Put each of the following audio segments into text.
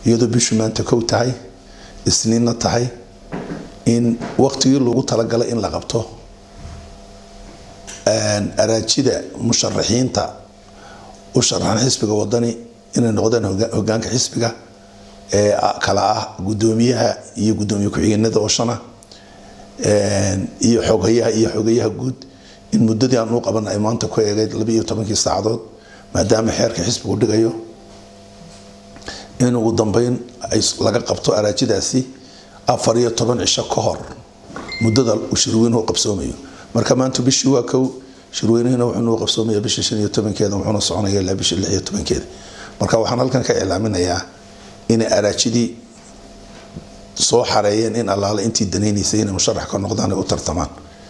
iyadoo bishu maanta kow tahay isniinna tahay in waqtigii lagu talagalay in la qabto araajida musharaxiinta u sharaxan xisbiga wadani inay noqdaan hogaanka xisbiga ee kala ah gudoomiyaha iyo gudoomiye ku-xigeenada oshana iyo xogayaha iyo xogayaha guud in muddadii aan u qaban ay maanta ku eegeyd labaiyo tobankii saacadood maadaama xeerka xisbigu dhigayo in ugu dambeyn laga qabto araajidaasi afar iyo toban cisho ka hor muddada uu shirweynuhu qabsoomayo marka maanta bishii waa kow shirweynihina wuxuu qabsoomaya bisha shan iyo tobankeeda wuxuuna soconaya ilaa bisha lix iyo tobankeeda marka waxaan halkan ka iclaaminayaa inay araajidii soo xareeyeen in allaale intii danaynaysay inay musharax ka noqdaan ay u tartamaan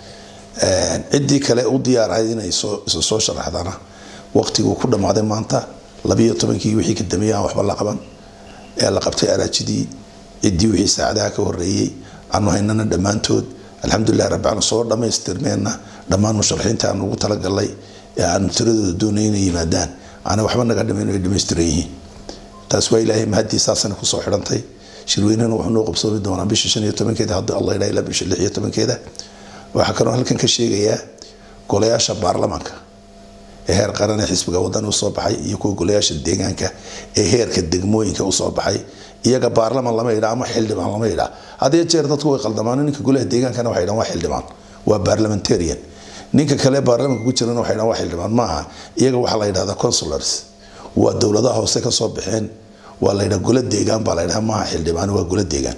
ciddii kale u diyaarahayd inay soo sharaxdana waqtiguu ku dhammaaday maanta labiyo tobankii wixii ka dambeeyay aan waxba la qaban ee la qabtay araajidii ciddii wixii saacadaha ka horeeyey aanu haynana dhammaantood alxamdulilah rabbican soo dhammaystirmeenna dhammaan musharaxiinta aan ugu talagalnay ee aanu tiradooda doonay inay yimaadaan aana waxba naga dhimayn ay dhammaystiran yihiin taas waa ilaahay mahadii saasana kusoo xidhantay shirweynahana wuxuu noo qabsoomi doonaa bisha shan iyo tobankeeda haddii allah idhaa ilaa bisha lix iyo tobankeeda waxaa kaloo halkan ka sheegayaa golayaasha baarlamaanka ee heer qaran ee xisbiga wadan usoo baxay iyo kuwa golayaasha deegaanka ee heerka degmooyinka usoo baxay iyaga baarlaman lama yidhaa ama xildhibaan lama yidhaa hadee jeer dadku way qaldamaan ninka golaha deegaankana waxay dhahan waa xildhibaan waa parliamentarian ninka kale baarlamanka ku jirana waxay dhahan waa xildhibaan maaha iyaga waxaa la yidhahdaa consulars waa dowladaha hoose kasoo baxeen waa la yidhaha gola deegaan baa la yidhaha maaha xildhibaan waa gola deegaan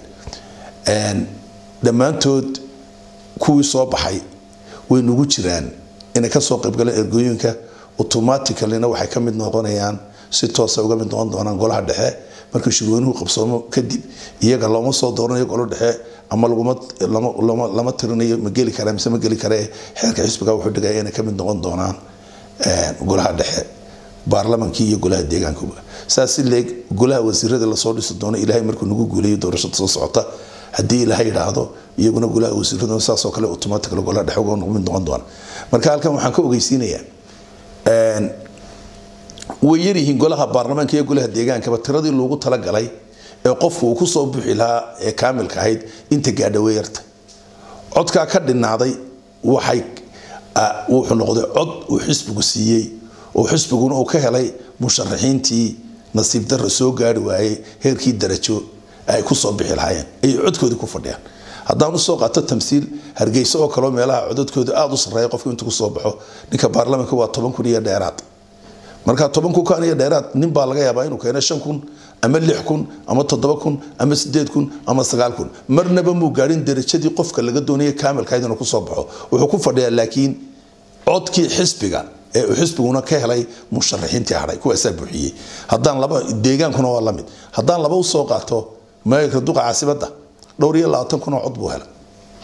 dhammaantood kuwii soo baxay way nagu jiraan inay kasoo qaybgaleen ergooyinka automaticallyna waxay ka mid noqonayaan si toosa uga mid noqon doonaan golaha dhexe marka shirweynuhu qabsoomo kadib iyaga looma soo dooranayo golo dhexe ama lama tirinayo ma geli kara mise ma geli kare xeerka xisbiga wuxuu dhigaya inay ka mid noqon doonaan golaha dhexe baarlamankii iyo golaha deegaankuba saas si leeg golaha wasiirada lasoo dhisi doono ilaahay markuu nagu guuleeyo doorashada soo socota haddii ilaahay yidhaahdo iyaguna golaha wasiirada saasoo kale automatically golaha dhexe uga mid noqon doona marka halkan waxaan ka ogeysiinayaa way yaryihiin golaha baarlamaanka iyo golaha deegaankaba tiradii loogu talagalay ee qofku uu kusoo buuxi lahaa ee kaamilka ahayd inta gaadha way yarta codkaa ka dhinaaday waxay wuxuu noqday cod uu xisbigu siiyey oo xisbiguna uu ka helay musharaxiintii nasiib darra soo gaari waayey heerkii darajo ay kusoo bixi lahaayeen ayay codkoodii ku fadhiyaan haddaan usoo qaato tamsiil hargeysa oo kaleo meelaha codadkooda aada u sarreeya qofku intuu kusoo baxo ninka baarlamaanka waa toban kun iyo dheeraad marka toban kun kan iyo dheeraad nin baa laga yaabaa inuu keeno shan kun ama lix kun ama toddoba kun ama sideed kun ama sagaal kun marnaba muu gaadhin darajadii qofka laga doonaya kaamilkayd inuu kusoo baxo wuxuu ku fadhiyaa laakiin codkii xisbiga ee uu xisbiguna ka helay musharaxiintii hadhay kuwaasaa buuxiyey haddaan laba deegaankuna waa lamid haddaan laba usoo qaato maayirka duqa caasibadda dhowr iyo labaatan kun oo cod buu helay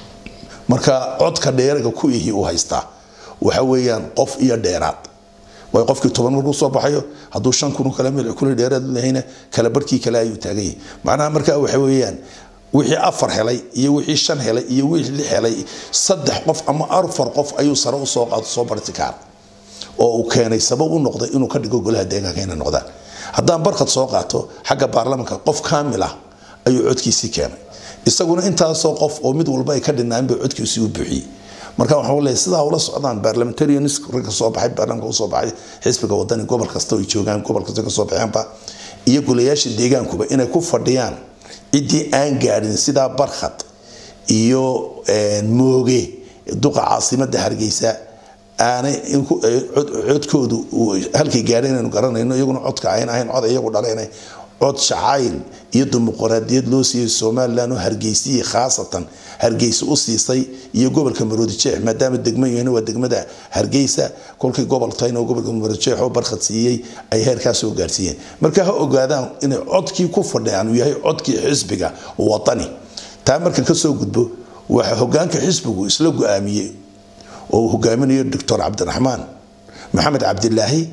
marka codka dheeraga ku ihi uu haystaa waxa weeyaan qof iyo dheeraad way qofkii toban markuu soo baxayo hadduu shan kun kale mil kun dheeraad lehayna kala barkii kale ayuu taagan yahay macnaha marka waxa weeyaan wixii afar helay iyo wixii shan helay iyo wixii lix helay saddex qof ama afar qof ayuu sare usoo qaado soo barti kaara oo uu keenay sabab u noqday inuu ka dhigo golaha deegaanka inay noqdaan haddaan barkad soo qaato xagga baarlamanka qof kaamil ah ayuu codkiisii keenay isaguna intaasoo qof oo mid walba ay ka dhinaan bay codkiisii u buuxiyey marka waxaan leeyahay sidaa ula socdaan parliamentarians ragga soo baxay baarlamaanka usoo baxay xisbiga wadani gobol kasta ay joogaan gobol kasta kasoo baxeenba iyo golayaasha deegaankuba inay ku fadhiyaan ciddii aan gaadhin sidaa barkhad iyo mooge duqa caasimada hargeysa aanay codkoodu halkay gaadheen inaynu garanayno iyaguna codka ayn ahayn cod iyagu dhaleen cod shacayl iyo dimuqraadiyad loo siiyey somalilan oo hargeysiyii khaasatan hargeysa u siisay iyo gobolka maroodijeex maadaama degmo yahna waa degmada hargeysa kolkii gobol tahayna oo gobolka maroodijeex oo barkhad siiyey ay heerkaas soo gaarsiiyeen marka ha ogaadaan inay codkii ku fadhiyaan uu yahay codkii xisbiga wadani taa markan kasoo gudbo waxa hogaanka xisbigu isla go-aamiyey oo uu hogaaminayo doctor cabdiraxmaan maxamed cabdilaahi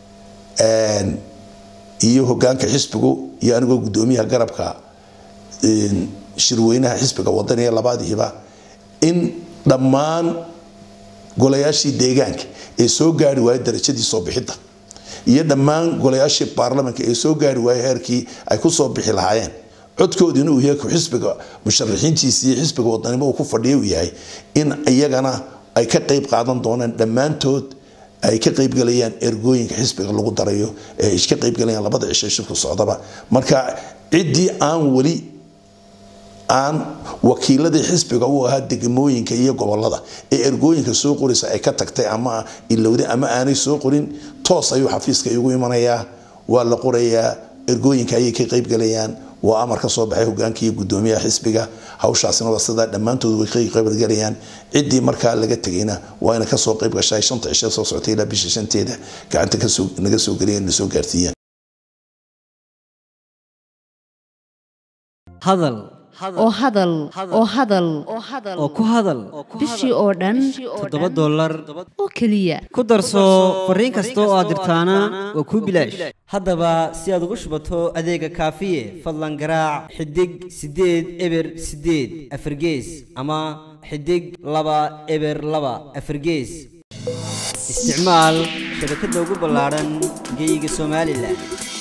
iyo hogaanka xisbigu iyo anigoo gudoomiyaha garabka shirweynaha xisbiga wadaniga labaadiiba in dhammaan golayaashii deegaanka ee soo gaari waayay darajadii soo bixidda iyo dhammaan golayaashii baarlamanka ee soo gaari waayay heerkii ay kusoo bixi lahaayeen codkoodina uu yahay xisbiga musharaxiintiisa iyo xisbiga wadanimo uu ku fadhiya uu yahay in iyagana ay ka qayb qaadan doonaan dhammaantood ay ka qaybgalayaan ergooyinka xisbiga lagu darayo ee ay ka qaybgalayaan labada cisho shirku socdaba marka ciddii aan weli aan wakiiladii xisbiga u ahaa degmooyinka iyo gobolada ee ergooyinka soo qoraysa ay ka tagtay ama ilowday ama aanay soo qorin toos ayuu xafiiska igu imanayaa waa la qorayaa ergooyinka ayay ka qaybgalayaan waa amar ka soo baxay hogaanka iyo gudoomiyaha xisbiga hawshaasina waa sidaa dhammaantood way ka qaybgalayaan ciddii markaa laga tegayna waa ina kasoo qayb gashay shanta cisho soo socotay ilaa bisha shanteeda gacanta naga soo geliyan na soo gaarsiiyaan hadal oo hadal oo hadal oo ku hadal bishii oo dhan toddoba dollar oo keliya ku darso fariin kasta oo aad dirtaana waa kuu bilaash haddaba si aad ugu shubato adeega kaafiye fadlan garaac xidig siddeed eber siddeed afargees ama xidig laba eber laba afargees isticmaal shabakadda ugu ballaadhan geyga somalilan